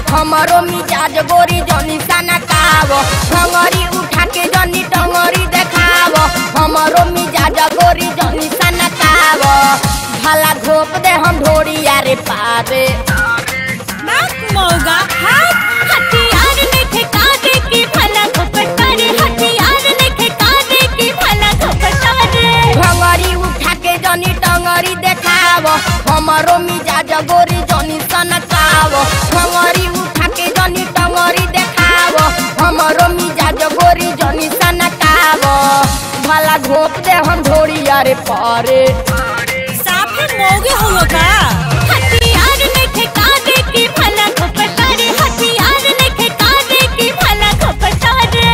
हमारो मिजाज गोरी जनी सनकाव भंगरी उठा के जनी टंगरी देखाव हमारो मिजाज गोरी जनी सनकाव भला घोप दे हम ढोरी यारे पारे नाक मौगा हाथ हथियार ने ठेका दे की भला घपटारे हथियार ने ठेका दे की भला घपटारे भंगरी उठा के जनी टंगरी देखाव हमारो मिजाज गोरी जनी सनकाव भंगरी उठा के जनी टंगरी देखाव हमारो मिजाज गोरी जनी सनकाव भला घोप दे हम ढोरी यारे पारे साफे मौगे हो का हथियार ने ठेका दे की भला घपटारे हथियार ने ठेका दे की भला घपटारे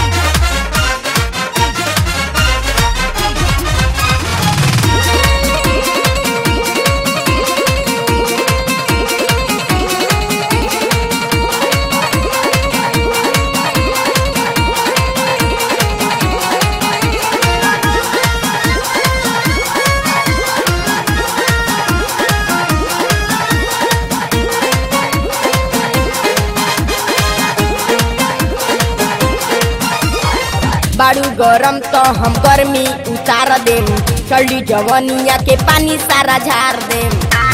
बाड़ू गरम तो हम गर्मी उतार देम चली जवनिया के पानी सारा झार देम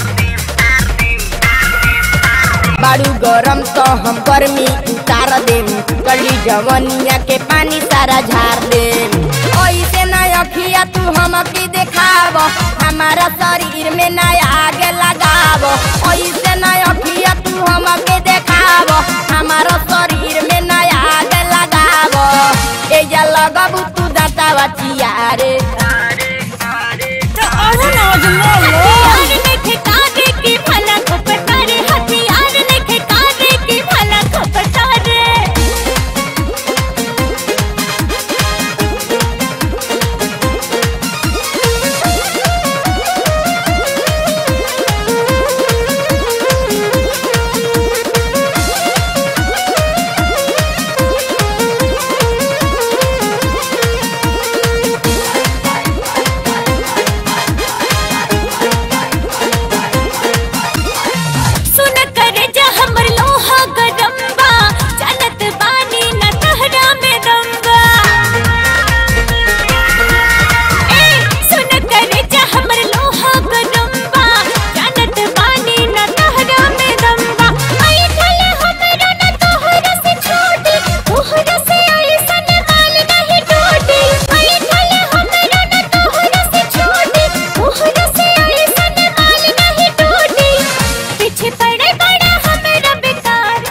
बाड़ू गरम तो हम गर्मी उतार देम चली जवनिया के पानी सारा झार देम ऐसे ना अखिया तू हमके देखाव हमारा शरीर में ना आगे लगाव ऐसे ना अखिया तू हमके देखाव हमारा शरीर में ना आगे लगाव एजा लगबू तू दातावा चियारे तो अहो नौज मोलो हथियार ने ठेका दे की भला घपटारे हथियार ने ठेका दे की भला घपटारे सुन करे जा हमर लोहा गरम्बा चलत बानी न तहरा में दम्बा ए सुन करे जा हमर लोहा गरम्बा चलत बानी न तहरा में दम्बा आई थले हमरा न तोहरा से छोटी तोहरा से ऐसन माल नहीं टूटी आई थले हमरा न तोहरा से छोटी तोहरा से ऐसन माल नहीं टूटी पीछे पड़े बड़ा हमरा बेकार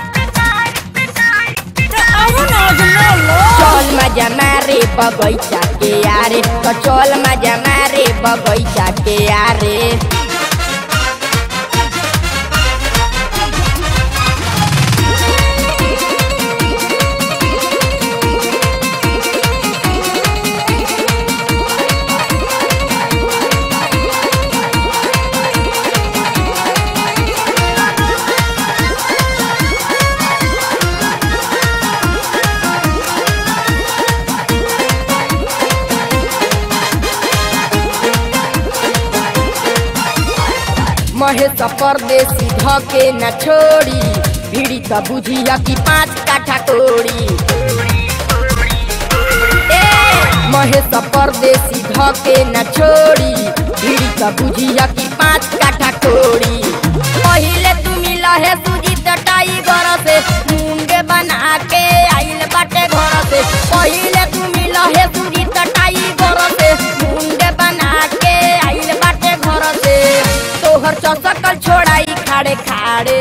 तो आओ ना जमलो चल मजा मारे बगैचा के यारे तो चल मजा मारे बगैचा के यारे महेश परदेसी धके न छोड़ी भिड़ी त बुझिया कि पाँच काठा कोड़ी ए महेश परदेसी धके न छोड़ी भिड़ी त बुझिया कि पाँच काठा कोड़ी पहिले तू मिला है सुजी टाई घर से मुंडे बना के आइल बाटे घर से पहिले तू मिला है सुजी टाई घर से मुंडे बना के आइल बाटे घर से तोहर चौसकल छोड़ाई खाड़े खाड़े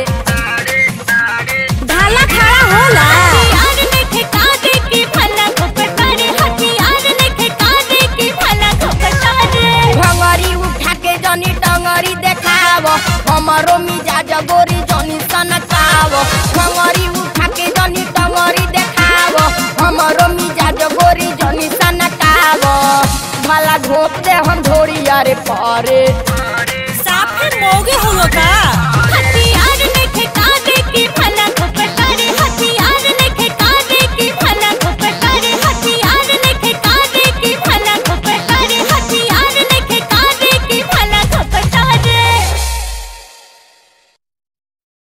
ढाला खड़ा होला हथियार ने ठेका दे की भला घपटारे हथियार ने ठेका दे की भला घपटारे भंगरी उठा के जनी टंगरी देखाव हमारो मिजाज गोरी जनी सनकाव भंगरी उठा के जनी टंगरी देखाव हमारो मिजाज गोरी जनी सनकाव भला घोप दे हम ढोरी यारे पारे साफे मोगे हो का